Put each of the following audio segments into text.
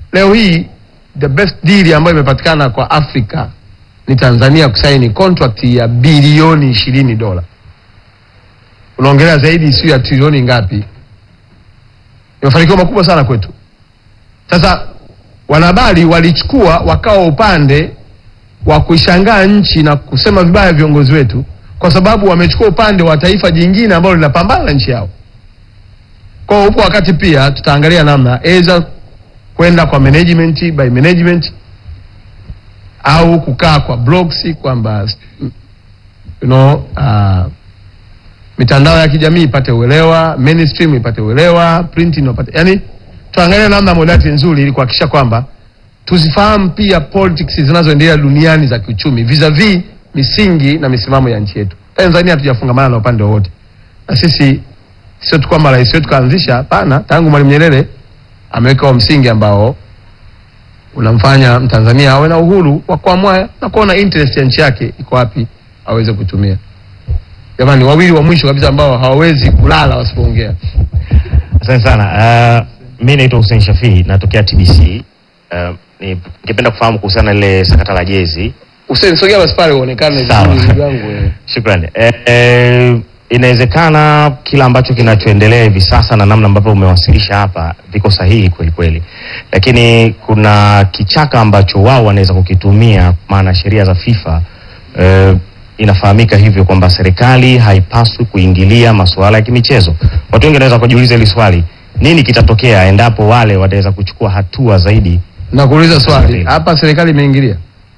leo hii the best deal ambayo imepatikana kwa Afrika ni Tanzania kusaini contract ya bilioni ishirini dola. Unaongelea zaidi sio ya trilioni ngapi? Ni mafanikio makubwa sana kwetu. Sasa wanahabari walichukua wakawa upande wa kuishangaa nchi na kusema vibaya viongozi wetu, kwa sababu wamechukua upande wa taifa jingine ambalo linapambana na nchi yao. Kwa hiyo upo wakati pia tutaangalia namna aidha kwenda kwa management by management au kukaa kwa blogs kwamba you know, uh, mitandao ya kijamii ipate uelewa, mainstream ipate uelewa, printing ipate, yani tuangalie namna modality nzuri ili kuhakikisha kwamba tuzifahamu pia politics zinazoendelea duniani za kiuchumi vis-a-vis misingi na misimamo ya nchi yetu. Tanzania hatujafungamana na upande wowote, na sisi sio tu kwamba rais wetu kaanzisha, hapana. Tangu Mwalimu Nyerere ameweka huo msingi ambao unamfanya Mtanzania awe na uhuru wa kuamua na kuona interest ya nchi yake iko wapi aweze kutumia. Jamani, wawili wa mwisho kabisa ambao hawawezi kulala wasipoongea. Asante sana. Uh, mi naitwa Hussein Shafii natokea TBC. Uh, ni- ningependa kufahamu kuhusiana na ile sakata la jezi. Hussein, sogea basi pale uonekane Sawa. vizuri ndugu yangu. eh. Shukrani. Eh, eh, inawezekana kila ambacho kinachoendelea hivi sasa na namna ambavyo umewasilisha hapa viko sahihi kweli kweli, lakini kuna kichaka ambacho wao wanaweza kukitumia, maana sheria za FIFA eh, inafahamika hivyo kwamba serikali haipaswi kuingilia masuala ya kimichezo. Watu wengi wanaweza kujiuliza hili swali, nini kitatokea endapo wale wataweza kuchukua hatua zaidi? Na kuuliza swali Asante. hapa, serikali imeingilia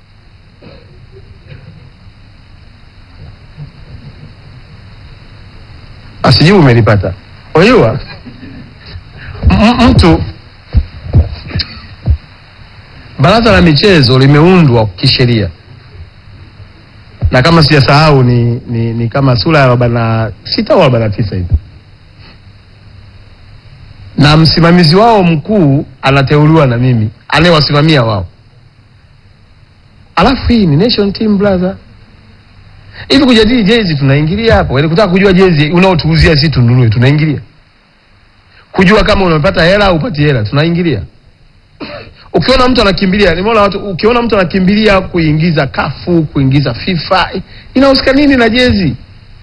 asijibu, umelipata. Unajua m- mtu, baraza la michezo limeundwa kisheria na kama sijasahau ni, ni, ni kama sura ya arobaini na sita au arobaini na tisa hivi, na msimamizi wao mkuu anateuliwa na mimi anayewasimamia wao. Alafu hii ni nation team brother. Hivi kujadili jezi tunaingilia hapo? Yaani kutaka kujua jezi unaotuuzia sisi tununue tunaingilia? Kujua kama unapata hela au upati hela tunaingilia? Ukiona mtu anakimbilia, nimeona watu, ukiona mtu anakimbilia kuingiza kafu, kuingiza FIFA, inahusika nini na jezi?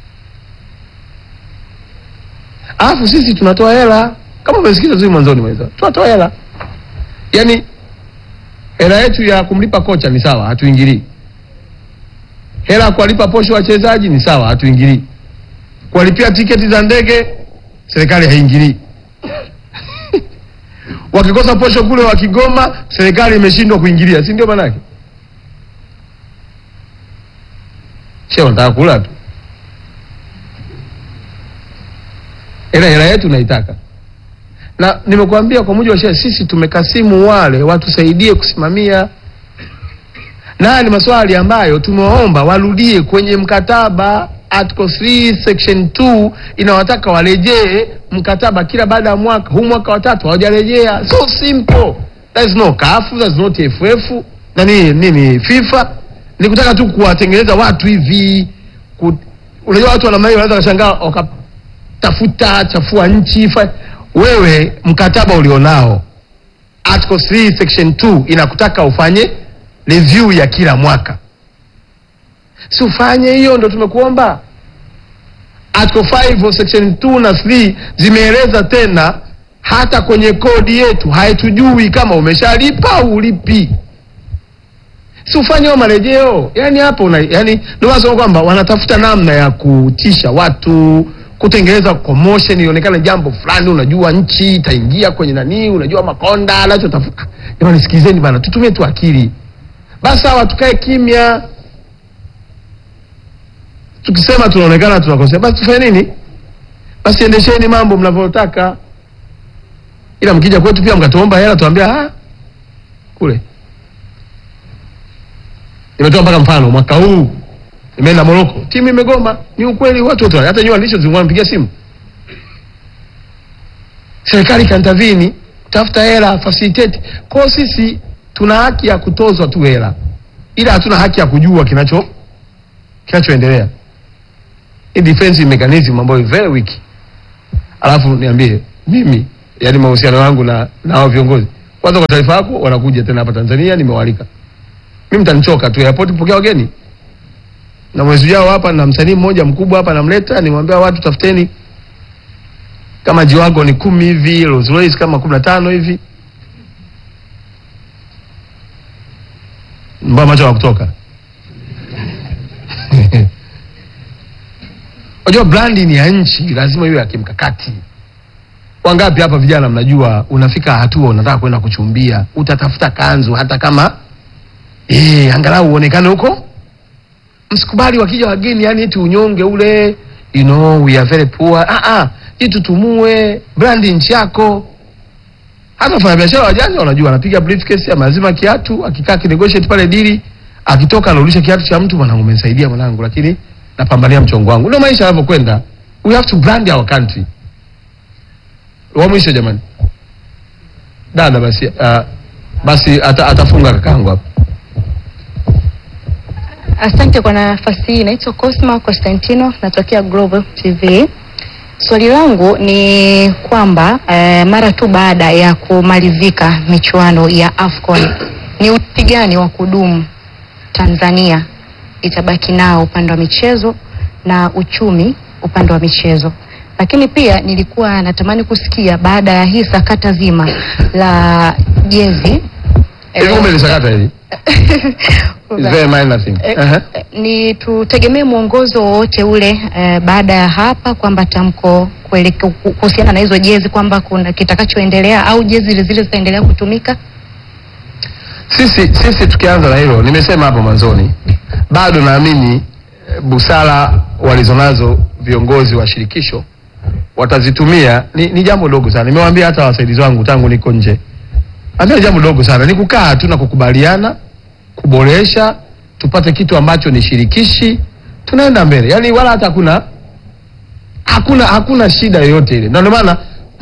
Alafu sisi tunatoa hela, kama umesikiza vizuri mwanzoni mweza, tunatoa hela. Yaani hela yetu ya kumlipa kocha ni sawa, hatuingilii. Hela ya kuwalipa posho wachezaji ni sawa, hatuingilii. Kuwalipia tiketi za ndege serikali haingilii. Wakikosa posho kule wa Kigoma, serikali imeshindwa kuingilia, si ndio manake? Sio wanataka kula tu. Ila hela yetu naitaka. Na nimekuambia kwa mujibu wa sheria sisi tumekasimu wale watusaidie kusimamia na haya ni maswali ambayo tumewaomba warudie kwenye mkataba. Article 3 section 2 inawataka warejee mkataba kila baada ya mwaka. Huu mwaka wa tatu hawajarejea. So simple, there is no CAF, there is no TFF na nini nini FIFA. Ni kutaka tu kuwatengeneza watu hivi ku, unajua watu wa namna hiyo wanaweza kashangaa wakatafuta chafua nchi fa, wewe mkataba ulionao Article 3 section 2 inakutaka ufanye review ya kila mwaka, si ufanye hiyo? Ndo tumekuomba. Article 5 section 2 na 3 zimeeleza tena, hata kwenye kodi yetu haitujui kama umeshalipa au ulipi, si ufanye hiyo marejeo. Yani hapo una, yani ndio nasema kwamba wanatafuta namna ya kutisha watu kutengeneza commotion ionekane jambo fulani, unajua nchi itaingia kwenye nani, unajua makonda anachotafuta. Jamani, sikilizeni bana, tutumie tu akili basi hawa tukae kimya. Tukisema tunaonekana tunakosea, basi tufanye nini? Basi endesheni mambo mnavyotaka, ila mkija kwetu pia mkatuomba hela, tuambia ah, kule. Nimetoa mpaka mfano, mwaka huu nimeenda Moroko, timu imegoma. Ni ukweli, watu wote, hata nyinyi waandishi zingine wanapigia simu, serikali kantavini tafuta hela facilitate. Kwa sisi tuna haki ya kutozwa tu hela, ila hatuna haki ya kujua kinacho kinachoendelea. Hii defensive mechanism ambayo is very weak. Alafu niambie mimi, yani mahusiano yangu na na hao viongozi Kwanza kwa taarifa yako, wanakuja tena hapa Tanzania, nimewalika. Mimi mtanichoka tu airport kupokea wageni. Na mwezi ujao hapa na msanii mmoja mkubwa hapa namleta, nimwambia watu tafuteni kama jiwago ni kumi hivi, Rolls Royce kama kumi na tano hivi. Mbona macho kutoka? Unajua brandi ni ya nchi, lazima iwe ya kimkakati. Wangapi hapa vijana mnajua, unafika hatua unataka kwenda kuchumbia, utatafuta kanzu hata kama eh, angalau uonekane huko. Msikubali wakija wageni, yani eti unyonge ule, you know we are very poor. Ah ah, jitutumue, brandi nchi yako. Hata wafanyabiashara wajanja wanajua, anapiga briefcase, amazima kiatu, akikaa kinegotiate pale dili, akitoka anarudisha kiatu cha mtu, mwanangu, umenisaidia mwanangu, lakini napambania mchongo wangu. Ndio maisha yanavyokwenda. We have to brand our country. Wa mwisho jamani, dada basi, uh, basi ata, atafunga kakangu hapa. Asante kwa nafasi hii. Naitwa Cosma Constantino, natokea Global TV. Swali langu ni kwamba eh, mara tu baada ya kumalizika michuano ya AFCON ni urithi gani wa kudumu Tanzania itabaki nao upande wa michezo na uchumi upande wa michezo? Lakini pia nilikuwa natamani kusikia baada ya hii sakata zima la jezi Hivi kumbe ni sakata hili. It's very minor thing. Eh, Uh-huh. eh, ni tutegemee mwongozo wowote ule eh, baada ya hapa kwamba tamko kueleke- ku- kuhusiana na hizo jezi kwamba kuna kitakachoendelea au jezi zile zile zitaendelea kutumika? Sisi sisi tukianza na hilo, nimesema hapo mwanzoni, bado naamini eh, busara walizonazo viongozi wa shirikisho watazitumia. Ni, ni jambo dogo sana, nimewaambia hata wasaidizi wangu tangu niko nje, ambia jambo dogo sana, ni kukaa tu na kukubaliana, kuboresha, tupate kitu ambacho ni shirikishi, tunaenda mbele. Yani wala hata hakuna hakuna hakuna shida yoyote ile, na ndio maana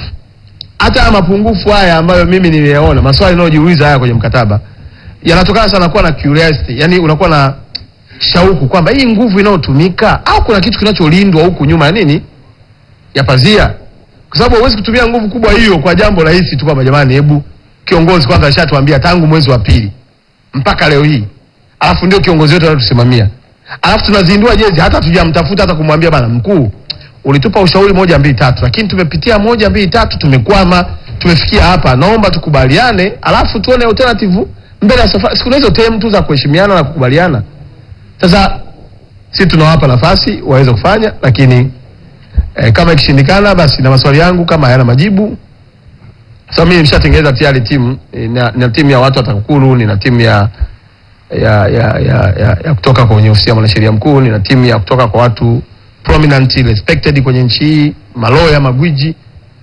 hata haya mapungufu haya ambayo mimi nimeyaona, maswali yanayojiuliza haya kwenye mkataba yanatokana sana kuwa na curiosity, yani unakuwa na shauku kwamba hii nguvu inayotumika au kuna kitu kinacholindwa huku nyuma ya nini ya pazia, kwa sababu huwezi kutumia nguvu kubwa hiyo kwa jambo rahisi tu kwamba jamani, hebu kiongozi kwanza ashatuambia tangu mwezi wa pili mpaka leo hii, alafu ndio kiongozi wetu anatusimamia, alafu tunazindua jezi, hata tujamtafuta hata kumwambia bana mkuu, ulitupa ushauri moja mbili tatu, lakini tumepitia moja mbili tatu, tumekwama, tumefikia hapa, naomba tukubaliane, alafu tuone alternative mbele ya safari. Siku hizo tem tu za kuheshimiana na kukubaliana. Sasa sisi tunawapa nafasi waweze kufanya, lakini eh, kama ikishindikana, basi na maswali yangu kama hayana majibu sasa mimi nimeshatengeneza tayari timu eh, na, na timu ya watu wa TAKUKURU, nina timu ya ya, ya, ya, ya, ya kutoka kwenye ofisi ya mwanasheria mkuu, nina timu ya kutoka kwa watu prominent respected kwenye nchi hii, maloya, magwiji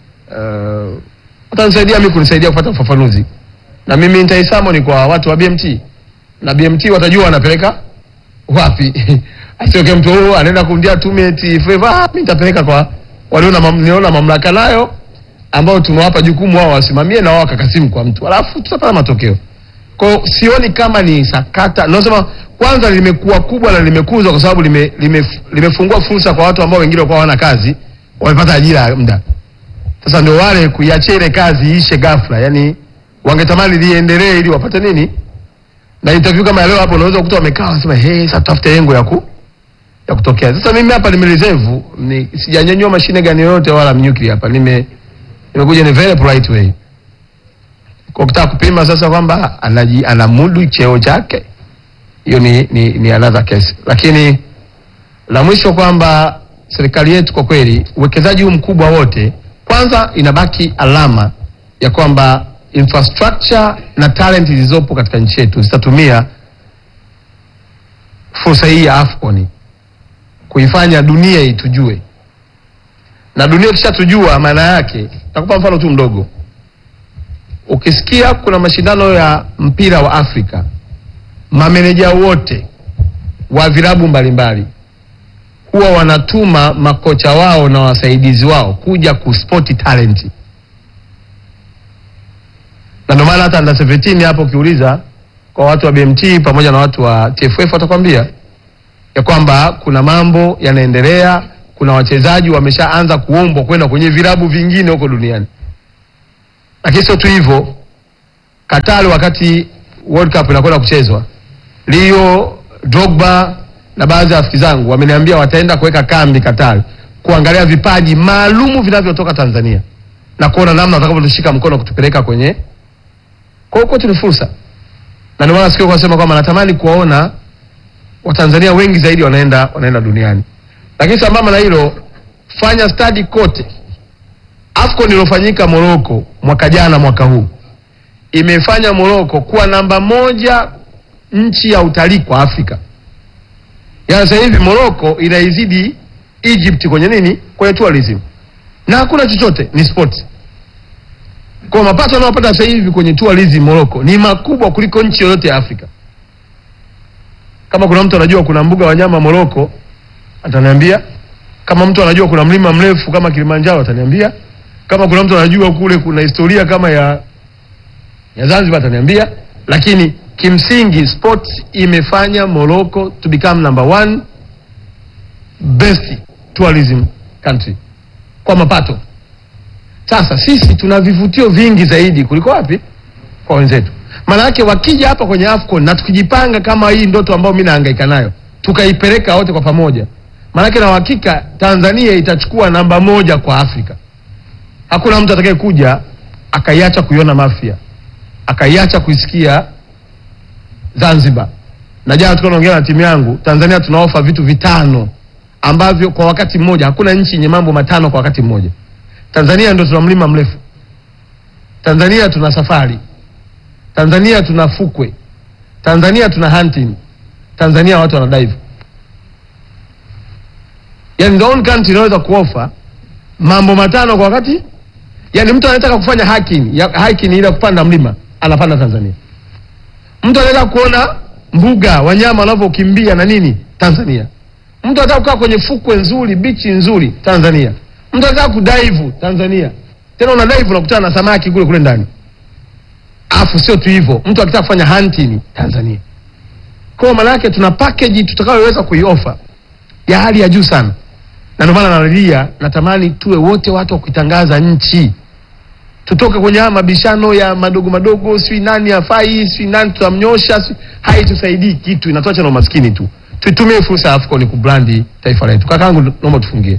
uh, watanisaidia mimi kunisaidia kupata ufafanuzi, na mimi nitaisamoni kwa watu wa BMT na BMT watajua wanapeleka wapi. Asioke mtu huyo anaenda kumdia tume eti favor, ah, mimi nitapeleka kwa waliona mam, niona mamlaka nayo ambao tumewapa jukumu wao wasimamie na wao wakakasimu kwa mtu, alafu tutapata matokeo. Kwa hiyo sioni kama ni sakata. Nasema kwanza limekuwa kubwa na limekuzwa kwa sababu lime, lime, limefungua fursa kwa watu ambao wengine walikuwa hawana kazi, wamepata ajira ya muda. Sasa ndio wale kuiachia ile kazi iishe ghafla, yani wangetamani liendelee ili wapate nini? Na interview kama ya leo hapo unaweza kukuta wamekaa wanasema hey, sasa tutafute lengo ya ku ya kutokea. Sasa mimi hapa nimereserve, ni sijanyanyua mashine gani yoyote wala mnyukli hapa. Nime nimekuja in a very polite way. Kwa kutaka kupima sasa kwamba anaji anamudu cheo chake, hiyo ni, ni, ni another case. Lakini la mwisho kwamba serikali yetu kwa kweli uwekezaji huu mkubwa wote, kwanza inabaki alama ya kwamba infrastructure na talent zilizopo katika nchi yetu zitatumia fursa hii ya AFCON kuifanya dunia itujue, na dunia ikishatujua, maana yake, nakupa mfano tu mdogo. Ukisikia kuna mashindano ya mpira wa Afrika, mameneja wote wa vilabu mbalimbali huwa wanatuma makocha wao na wasaidizi wao kuja kuspoti talent, na ndio maana hata under 17 hapo ukiuliza kwa watu wa BMT pamoja na watu wa TFF watakwambia ya kwamba kuna mambo yanaendelea, kuna wachezaji wameshaanza kuombwa kwenda kwenye vilabu vingine huko duniani. Lakini sio tu hivyo, Qatar wakati World Cup inakwenda kuchezwa, Leo Drogba na baadhi ya rafiki zangu wameniambia wataenda kuweka kambi Qatar kuangalia vipaji maalumu vinavyotoka Tanzania na kuona namna watakavyotushika mkono kutupeleka kwenye kwa hiyo kwetu ni fursa, na ndio maana sikio kwa sema kwamba natamani kuwaona Watanzania wengi zaidi wanaenda wanaenda duniani. Lakini sambamba na hilo, fanya study kote. AFCON iliyofanyika Morocco mwaka jana, mwaka huu imefanya Morocco kuwa namba moja nchi ya utalii kwa Afrika. Yaani sasa hivi Morocco inaizidi Egypt kwenye nini? Kwenye tourism. Na hakuna chochote, ni sports. Kwa mapato yanayopata sasa hivi kwenye tourism Morocco ni makubwa kuliko nchi yoyote ya Afrika. Kama kuna mtu anajua kuna mbuga wanyama Morocco ataniambia. Kama mtu anajua kuna mlima mrefu kama Kilimanjaro ataniambia. Kama kuna mtu anajua kule kuna historia kama ya ya Zanzibar ataniambia. Lakini kimsingi sports imefanya Morocco to become number one best tourism country kwa mapato. Sasa sisi tuna vivutio vingi zaidi kuliko wapi? Kwa wenzetu. Maana yake wakija hapa kwenye AFCON na tukijipanga kama hii ndoto ambayo mimi nahangaika nayo, tukaipeleka wote kwa pamoja, maana yake na uhakika Tanzania itachukua namba moja kwa Afrika. Hakuna mtu atakaye kuja akaiacha kuiona Mafia, akaiacha kuisikia Zanzibar. Na jana tulikuwa tunaongea na timu yangu, Tanzania tunaofa vitu vitano ambavyo kwa wakati mmoja, hakuna nchi yenye mambo matano kwa wakati mmoja. Tanzania ndio tuna mlima mrefu. Tanzania tuna safari. Tanzania tuna fukwe. Tanzania tuna hunting. Tanzania watu wana dive. Yani the only country inaweza kuofa mambo matano kwa wakati. Yani mtu anataka kufanya hiking, ya hiking ile kupanda mlima, anapanda Tanzania. Mtu anataka kuona mbuga wanyama wanavyokimbia na nini, Tanzania. Mtu anataka kukaa kwenye fukwe nzuri, bichi nzuri, Tanzania. Mtu anataka kudive Tanzania. Tena una dive unakutana na samaki kule kule ndani. Afu sio tu hivyo, mtu akitaka kufanya hunting Tanzania. Kwa maana yake tuna package tutakayoweza kuiofa ya hali ya juu sana. Na ndio maana narudia, natamani tuwe wote watu wa kuitangaza nchi. Tutoke kwenye haya mabishano ya madogo madogo, si nani hafai, si nani tutamnyosha, si haitusaidii kitu, inatuacha na umaskini tu. Tuitumie fursa ya AFCON kubrandi taifa letu. Kakaangu, naomba tufungie.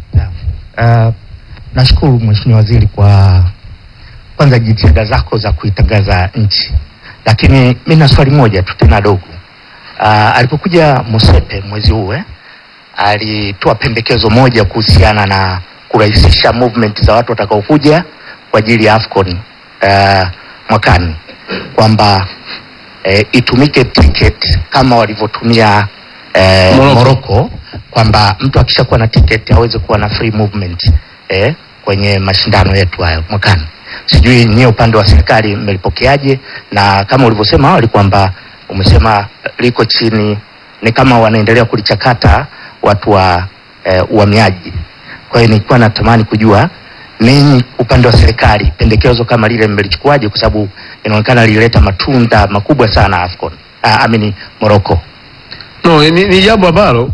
Uh, nashukuru Mheshimiwa Waziri kwa kwanza jitihada zako za kuitangaza nchi, lakini mi na swali moja tu tena dogo. Uh, alipokuja Mosepe mwezi huu eh, alitoa pendekezo moja kuhusiana na kurahisisha movement za watu watakaokuja kwa ajili ya AFCON uh, mwakani kwamba eh, itumike ticket kama walivyotumia eh, Morocco. Morocco kwamba mtu akishakuwa na ticket aweze kuwa na free movement eh, kwenye mashindano yetu hayo mwakani. Sijui nyie upande wa serikali mmelipokeaje, na kama ulivyosema awali kwamba umesema liko chini, ni kama wanaendelea kulichakata watu wa eh, uhamiaji. Kwa hiyo nilikuwa natamani kujua ninyi upande wa serikali pendekezo kama lile mmelichukuaje, kwa sababu inaonekana lilileta matunda makubwa sana AFCON, ah, amini Morocco. No, ni, ni jambo ambalo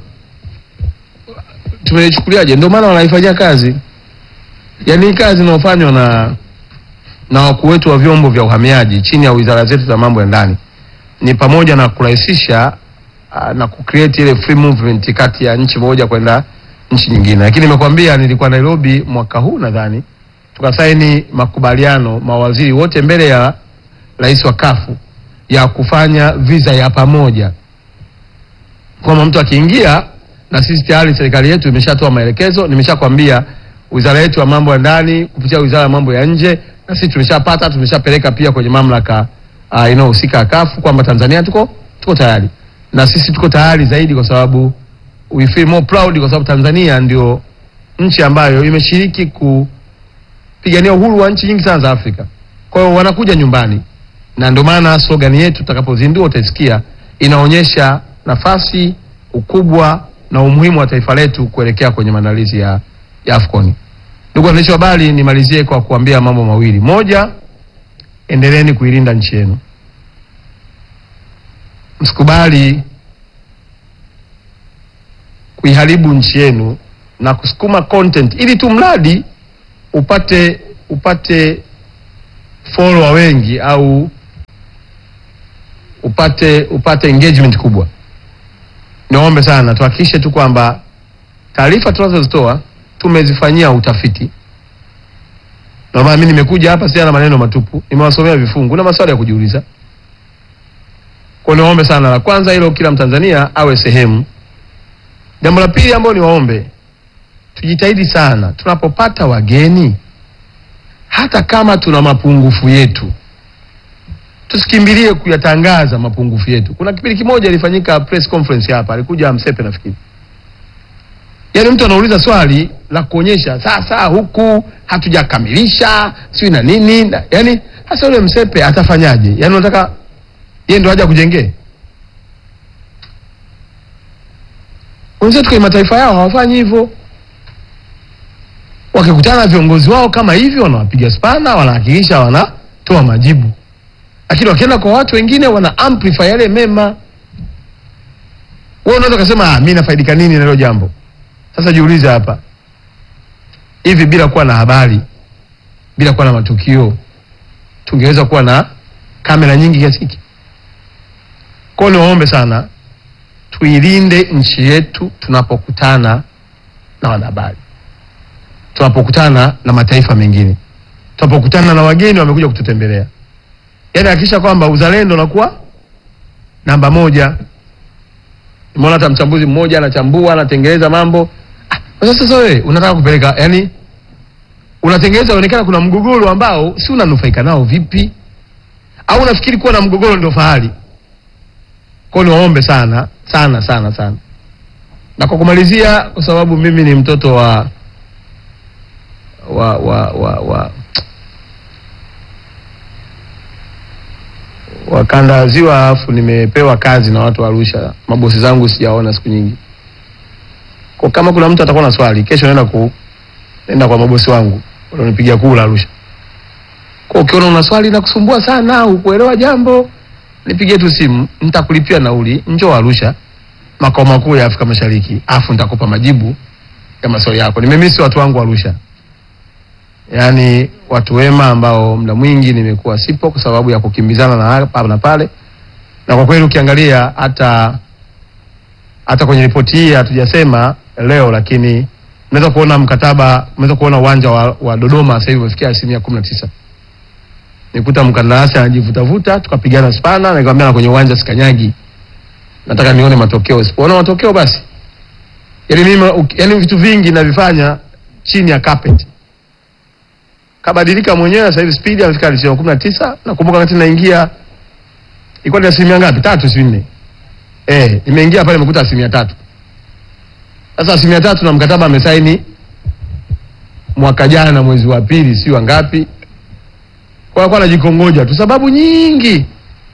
tumelichukuliaje, ndio maana wanaifanyia kazi. Yaani hii kazi inayofanywa na na wakuu wetu wa vyombo vya uhamiaji chini ya wizara zetu za mambo ya ndani ni pamoja na kurahisisha uh, na kucreate ile free movement kati ya nchi moja kwenda nchi nyingine. Lakini nimekwambia nilikuwa Nairobi mwaka huu nadhani, tukasaini makubaliano mawaziri wote mbele ya rais wa kafu ya kufanya visa ya pamoja kwamba mtu akiingia na sisi tayari serikali yetu imeshatoa maelekezo. Nimeshakwambia wizara yetu ya mambo ya ndani kupitia wizara ya mambo ya nje, na sisi tumeshapata, tumeshapeleka pia kwenye mamlaka uh, inayohusika kafu kwamba Tanzania tuko tuko tayari, na sisi tuko tayari zaidi, kwa sababu we feel more proud, kwa sababu Tanzania ndio nchi ambayo imeshiriki kupigania uhuru wa nchi nyingi sana za Afrika. Kwa hiyo wanakuja nyumbani, na ndio maana slogan yetu tutakapozindua utaisikia inaonyesha nafasi, ukubwa na umuhimu wa taifa letu kuelekea kwenye maandalizi ya, ya AFCON. Ndugu waandishi wa habari, nimalizie kwa kuambia mambo mawili. Moja, endeleeni kuilinda nchi yenu, msikubali kuiharibu nchi yenu na kusukuma content ili tu mradi upate upate follower wengi au upate upate engagement kubwa. Niombe sana tuhakikishe tu kwamba taarifa tunazozitoa tumezifanyia utafiti. Ndio maana mimi nimekuja hapa si na maneno matupu, nimewasomea vifungu na maswali ya kujiuliza. Kwa hiyo niwaombe sana, la kwanza hilo, kila Mtanzania awe sehemu. Jambo la pili ambalo niwaombe, tujitahidi sana tunapopata wageni, hata kama tuna mapungufu yetu, tusikimbilie kuyatangaza mapungufu yetu. Kuna kipindi kimoja ilifanyika press conference hapa, alikuja Msepe nafikiri, yaani mtu anauliza swali la kuonyesha sasa huku hatujakamilisha sijui na nini na, yaani hasa yule Msepe atafanyaje? Yaani unataka yeye ndo aje kujengee wenzetu kwenye mataifa yao hawafanyi hivyo. Wakikutana na viongozi wao kama hivyo, wanawapiga spana, wanahakikisha wanatoa majibu, lakini wakienda kwa watu wengine wana amplify yale mema. Wewe unaweza kusema ah, mimi nafaidika nini na hilo jambo? Sasa jiulize hapa, hivi bila kuwa na habari, bila kuwa na matukio, tungeweza kuwa na kamera nyingi kiasi hiki? Kwa hiyo niwaombe sana tuilinde nchi yetu tunapokutana na wanahabari, tunapokutana na mataifa mengine, tunapokutana na wageni wamekuja kututembelea. Yaani hakikisha kwamba uzalendo unakuwa namba moja. Nimeona hata mchambuzi mmoja anachambua, anatengeneza mambo. Ah, sasa sasa wewe unataka kupeleka, yani unatengeneza onekana kuna mgogoro ambao si unanufaika nao vipi? Au unafikiri kuwa na mgogoro ndio fahari? Kwa hiyo niwaombe sana sana sana sana, na kwa kumalizia, kwa sababu mimi ni mtoto wa wa wa wa, wa wa kanda ya Ziwa, alafu nimepewa kazi na watu wa Arusha, mabosi zangu sijaona siku nyingi. Kwa kama kuna mtu atakuwa na swali, kesho naenda ku naenda kwa mabosi wangu walionipigia kula Arusha. Kwa ukiona una swali na kusumbua sana, ukuelewa jambo nipigie tu simu, nitakulipia nauli, njoo Arusha, makao makuu ya Afrika Mashariki, afu nitakupa majibu ya maswali yako. Nimemisi watu wangu Arusha, yaani watu wema ambao muda mwingi nimekuwa sipo kwa sababu ya kukimbizana na hapa na pale, na kwa kweli ukiangalia hata hata kwenye ripoti hii hatujasema leo, lakini unaweza kuona mkataba, unaweza kuona uwanja wa, wa Dodoma sasa hivi umefikia asilimia kumi na tisa nikuta mkandarasi anajivutavuta, tukapigana spana, nikamwambia na kwenye uwanja sikanyagi, nataka nione matokeo. Sipoona matokeo basi, yani mimi uki- yani vitu vingi navifanya chini ya carpet. Kabadilika mwenyewe sasa hivi speed amefika asilimia kumi na tisa. Nakumbuka wakati naingia ilikuwa ni asilimia ngapi? Tatu, si nne? Eh, nimeingia pale nimekuta asilimia tatu. Sasa asilimia tatu na mkataba amesaini mwaka jana mwezi wa pili, si wa ngapi? kwa alikuwa anajikongoja tu, sababu nyingi.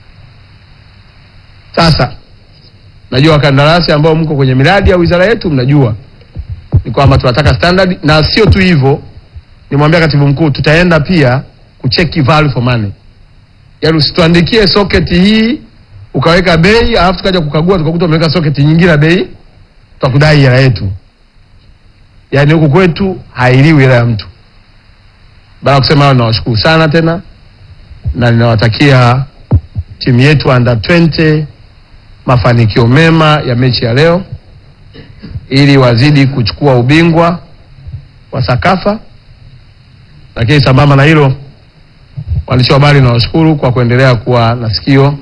Sasa najua wakandarasi ambao mko kwenye miradi ya wizara yetu, mnajua ni kwamba tunataka standard, na sio tu hivyo, nimwambia katibu mkuu, tutaenda pia kucheki value for money, yaani usituandikie socket hii ukaweka bei alafu tukaja kukagua tukakuta umeweka socket nyingine ya bei, tutakudai hela yetu. Yaani huku kwetu hailiwi hela ya mtu. Baada ya kusema hayo, nawashukuru sana tena na ninawatakia timu yetu under 20 mafanikio mema ya mechi ya leo, ili wazidi kuchukua ubingwa wa Sakafa. Lakini sambamba na hilo, waandishi wa habari, nawashukuru kwa kuendelea kuwa na sikio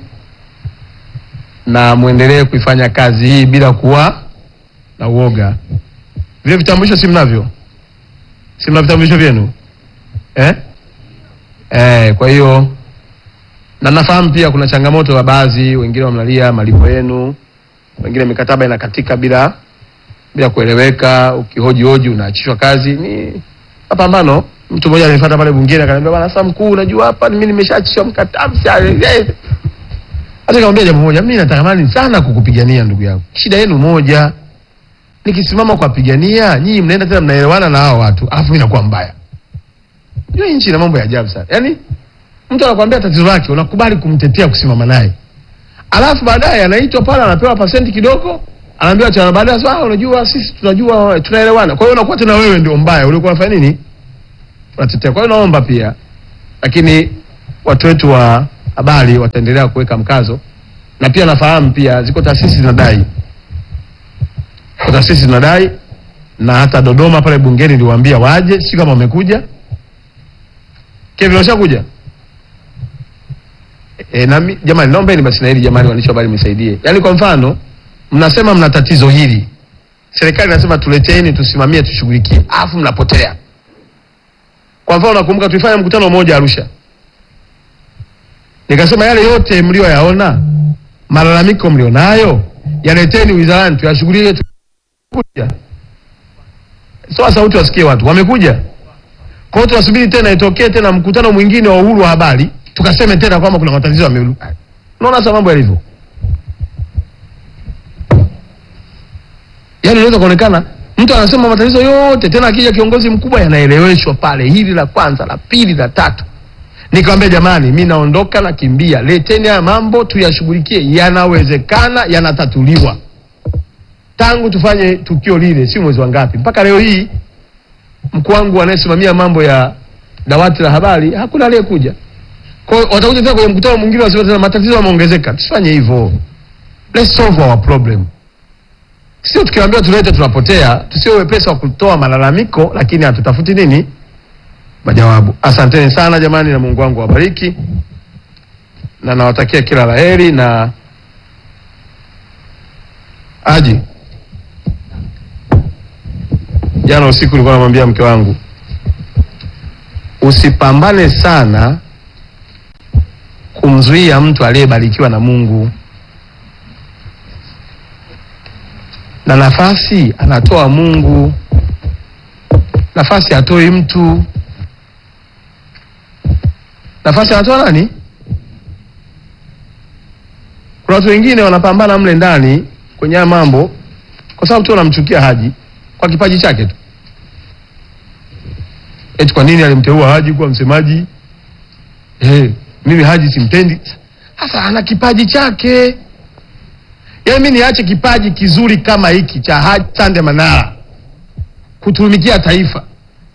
na muendelee kuifanya kazi hii bila kuwa na uoga. Vile vitambulisho si mnavyo? Si mna vitambulisho vyenu eh? Eh, kwa hiyo na nafahamu pia kuna changamoto ya baadhi, wengine wamlalia malipo yenu, wengine mikataba inakatika bila bila kueleweka, ukihoji hoji unaachishwa kazi. Ni mapambano. Mtu mmoja alinifuata pale bungeni akaniambia, bwana sasa mkuu, unajua hapa mimi nimeshaachishwa mkataba. Hata nikamwambia jambo moja, mimi natamani sana kukupigania ndugu yangu, shida yenu moja, nikisimama kuwapigania nyinyi mnaenda tena mnaelewana na hao watu, alafu mimi nakuwa mbaya. Hiyo nchi ina mambo ya ajabu sana. Yaani mtu anakuambia tatizo lake, unakubali kumtetea kusimama naye. Alafu baadaye anaitwa pale anapewa pasenti kidogo, anaambiwa cha baadaye sasa, ah, unajua sisi tunajua tunaelewana. Kwa hiyo unakuwa tena wewe ndio mbaya, ulikuwa unafanya nini? Unatetea. Kwa hiyo naomba pia lakini watu wetu wa habari wataendelea kuweka mkazo na pia nafahamu pia ziko taasisi zinadai, ziko taasisi zinadai, na hata Dodoma pale bungeni niliwaambia waje, si kama wamekuja. Kevin, washakuja e, na mi- jamani, naombeni basi na hili jamani, waandishi wa habari mnisaidie. Yaani kwa mfano mnasema mna tatizo hili, serikali inasema tuleteeni, tusimamie, tushughulikie, alafu mnapotea. Kwa mfano nakumbuka tulifanya mkutano mmoja Arusha, nikasema yale yote mlioyaona, malalamiko mlionayo, yaleteni wizarani tuyashughulikie. tu- Kuja soa sauti wasikie watu wamekuja. Kwa hiyo tunasubiri tena itokee tena mkutano mwingine wa uhuru wa habari, tukaseme tena kwamba kuna matatizo yame. Unaona sasa mambo yalivyo, yaani inaweza kuonekana mtu anasema matatizo yote, tena akija kiongozi mkubwa yanaeleweshwa pale, hili la kwanza, la pili, la tatu. Nikamwambia jamani, mi naondoka, nakimbia, leteni haya mambo tuyashughulikie, yanawezekana, yanatatuliwa. Tangu tufanye tukio lile, si mwezi wa ngapi, mpaka leo hii mkuu wangu anayesimamia mambo ya dawati la habari hakuna aliyekuja. Kwa hiyo watakuja tena kwenye mkutano mwingine, wasema tena matatizo yameongezeka. Tusifanye hivyo, let's solve our problem. Sio tukiambiwa tulete tunapotea, tusio wepesi wa kutoa malalamiko, lakini hatutafuti nini majawabu. Asanteni sana jamani, na Mungu wangu awabariki na nawatakia kila laheri na aji jana usiku nilikuwa namwambia mke wangu usipambane sana kumzuia mtu aliyebarikiwa na Mungu, na nafasi anatoa Mungu, nafasi hatoi mtu. Nafasi anatoa nani? Kuna watu wengine wanapambana mle ndani kwenye haya mambo kwa sababu tu wanamchukia Haji kwa kipaji chake tu. Eti kwa nini alimteua Haji kuwa msemaji? Eh, mimi Haji simpendi. Sasa ana kipaji chake. Yaani mimi niache kipaji kizuri kama hiki cha Haji Sande Manara kutumikia taifa.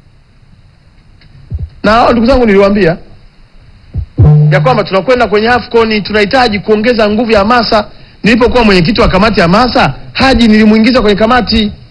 Na hao ndugu zangu niliwaambia ya kwamba tunakwenda kwenye AFCON tunahitaji kuongeza nguvu ya hamasa. Nilipokuwa mwenyekiti wa kamati ya hamasa, Haji nilimuingiza kwenye kamati